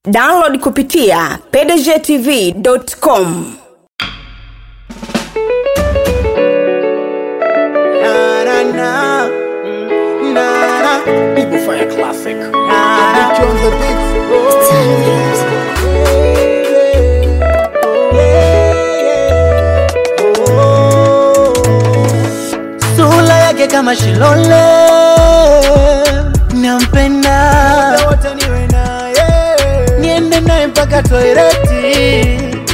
download kupitia pdgtv.com Na, na, na. Na, na. People Fire Classic. Na, na. on the beats. Sura yake kama Shilole, nampenda wote niwe naye, niende naye mpaka toileti.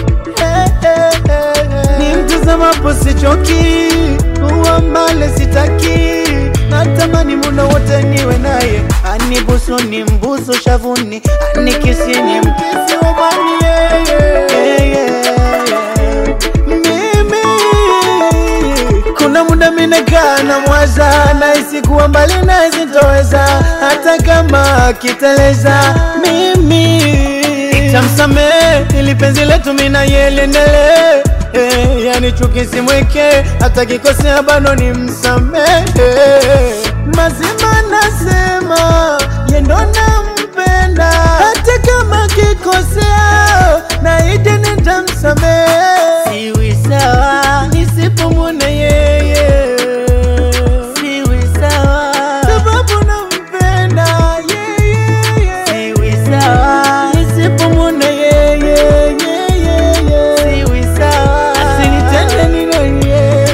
Ni mtazamapo sichoki, uwa mbale sitaki, natamani muda wote niwe naye, anibusu ni mbusu shavuni, anikisi ni mkisi ubani yeah, yeah, yeah, yeah. Mimi kuna muda minakaa na mwaza nahisi kuwa mbali naye sitoweza hata kama akiteleza mimi nitamsamehe ili penzi letu mina yeliendelee Eh, yani chuki simweke hata kikosea bado ni msamehe mazima nasema yendo nampenda hata kama kikosea naidi nitamsamehe siwi sawa nisipomwona yeye siwi sawa sababu nampenda yeye siwi sawa nisipomwona yeye siwi sawa asinitende ninoye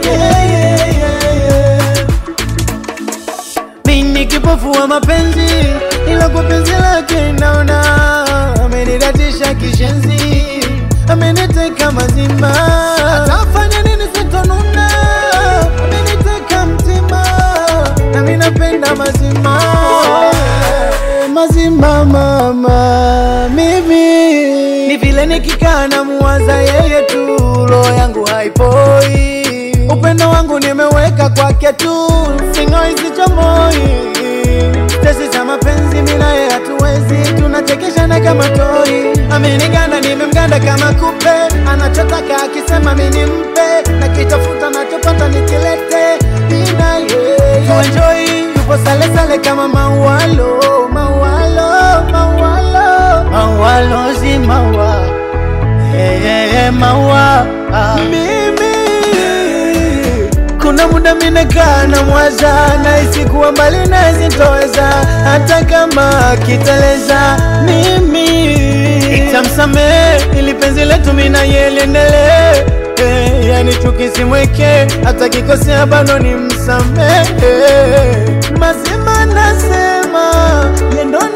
mimi kipofu wa mapenzi ila kwa penzi lake naona amenidatisha kishenzi ameniteka mazima atafanya nini sitonuna ameniteka mtima nami napenda mazima mazima mama mimi ni vile nikikaa na muwaza yeye tu roho yangu haipoi upendo wangu nimeweka kwake tu singoi sichomoi tesi za mapenzi minaye hatuwezi tunachekeshana kama toi ameniganda nimemganda kama kupe anachotaka akisema mini mpe nakitafuta nachopata nikilete inaye tuenjoi yupo salesale kama maualo maualo maualo maualo si maua hey, hey, hey, maua ah. mimi kuna muda minakaa na mwaza nahisi kuwa mbali naye sitoweza hata kama akiteleza mimi nitamsamehe ili penzi letu mina yeliendelee Eh, yani chuki simweke hata kikosea bado ni msamehe mazima nasema yendo